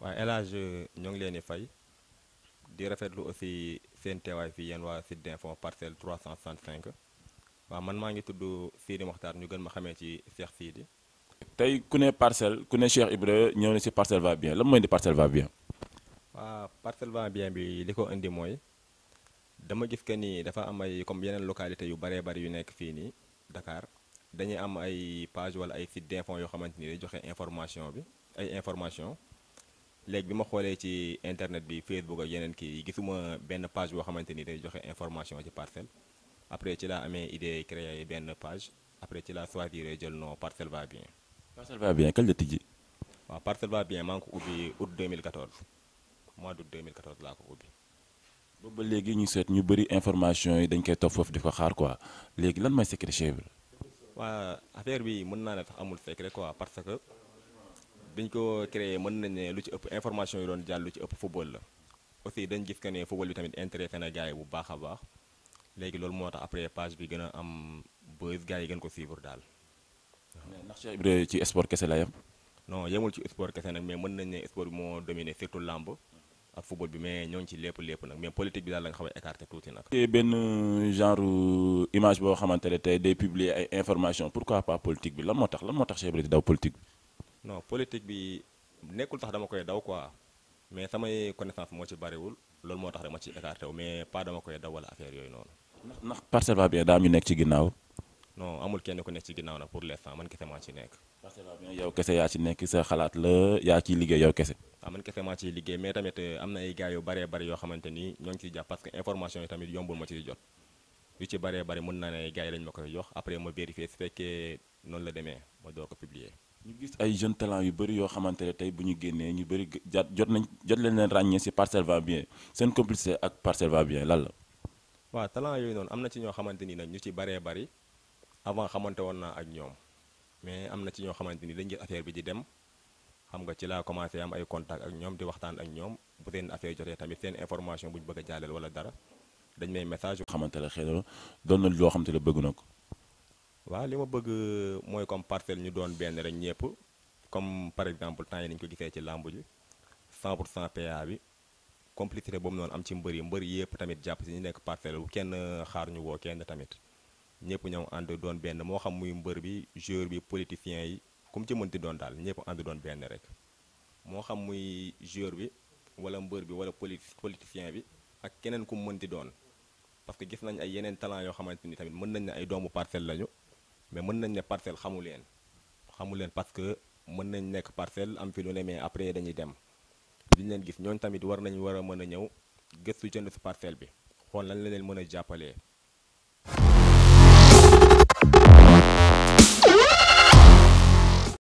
waaye El Hadj ñoo ngi leen di fay di rafetlu aussi seen teewaay fii yéen waa site d'info parcelle 365 waaw man maa ngi tudd Sidi Mokhtar ñu gën ma xamee ci Cheikh Sidi. tey ku ne parcelle ku ne Cheikh Ibra ñëw na si parcelle va bien lan mooy indi parcelle va bien. waa parcelle va bien bi li ko indi mooy dama gis que ni dafa am ay comme yeneen localité yu baree bari yu nekk fii nii Dakar dañuy am ay page wala ay site d'info yoo xamante ni day joxe information bi ay information léegi bi ma xoolee ci internet bi Facebook ak yeneen kii gisuma benn page boo xamante ni day joxe information ci parcelle après ci laa amee idée créer benn page après ci laa choisir jël non parcelle va bien. parcelle va bien kañ la tijji. waaw parcelle va bien maa ngi ko ubbi août 2014 mois d'août 2014 laa ko ubbi. boobu ba léegi ñu seet ñu bëri information yi dañ koy topp foofu di ko xaar quoi léegi lan mooy secret Cheikh Ibra. waa affaire bi mën naa ne sax amul secret quoi parce que biñ ko créé mën nañ ne lu ci ëpp information yi doon jàll lu ci ëpp football la aussi dañ gis que ne football bi tamit intéressé na gars yi bu baax a baax léegi loolu moo tax après page bi gën a am buzz gars yi gën ko suivre daal. ndax Cheikh Ibra ci sport kese la yam. non yemul ci sport kese nag mais mën nañ ne sport bi moo dominé surtout làmb ak football bi mais ñoo ngi ci lépp lépp nag mais politique bi daal la nga xaw a écarté tuuti nag. benn genre image boo xamante ne tey day publier ay information pourquoi pas politique bi lan moo tax lan moo tax Cheikh Ibra di daw politique bi. non politique bi nekkul tax dama koy daw quoi mais samay connaissance moo ci bariwul loolu moo tax dama ci écarté wu mais pas dama koy daw wala affaire yooyu noonu. ndax ndax parcelle va bien daa am ñu nekk ci ginnaaw. non amul kenn ku nekk ci ginnaaw nag pour l'instant man kese maa ci nekk. parcelle va bien yow kese yaa ci nekk sa xalaat la yaa ciy liggéey yow kese. waaw man kese maa ciy liggéey mais tamit am na ay gars yu baree bari yoo xamante ni ñoo ngi ciy jàpp parce que information yi tamit yombul ma ciy jot yu ci baree bari mën naa ne gars yi lañ ma koy jox après ma vérifier su fekkee noonu la demee ma door ko publier. ñu gis ay jeunes talent yu bëri yoo xamante ne tey bu ñu génnee ñu bëri jot jot nañ jot leen leen ràññee si parcelle va bien seen complicité ak parcelle va bien lan la. waaw talent yooyu noonu am na ci ñoo xamante ni nag ñu ci baree bari avant xamante woon naa ak ñoom mais am na ci ñoo xamante ni dañ gis affaire bi di dem xam nga ci laa commencé am ay contact ak ñoom di waxtaan ak ñoom bu seen affaire jotee tamit seen information bu ñu bëgg a jàllale wala dara dañ may message. xamante ne xëy na doon na loo xamante ne bëgg na ko. waaw li ma bëgg mooy comme parcelle ñu doon benn rek ñëpp comme par exemple temps yi nañu ko gisee ci làmb ji 100 pour cent PA bi complicité boobu noonu am ci mbër yi mbër yëpp tamit jàpp si ñu nekk parcelle bu kenn xaar ñu woo kenn tamit ñëpp ñëw ànd doon benn moo xam muy mbër bi joueur bi politicien yi ku mu ci mënti doon daal ñëpp ànd doon benn rek moo xam muy joueur bi wala mbër bi wala poli politicien bi ak keneen ku mu mënti doon parce que gis nañ ay yeneen talent yoo xamante ni tamit mën nañ ne ay doomu parcelle lañu mais mën nañ ne parcelle xamu leen xamu leen parce que mën nañ nekk parcelle am fi lu ne mais après dañuy dem duñ leen gis ñooñu tamit war nañ war a mën a ñëw gëstu jënd si parcelle bi xool lañ la leen mën a jàppalee.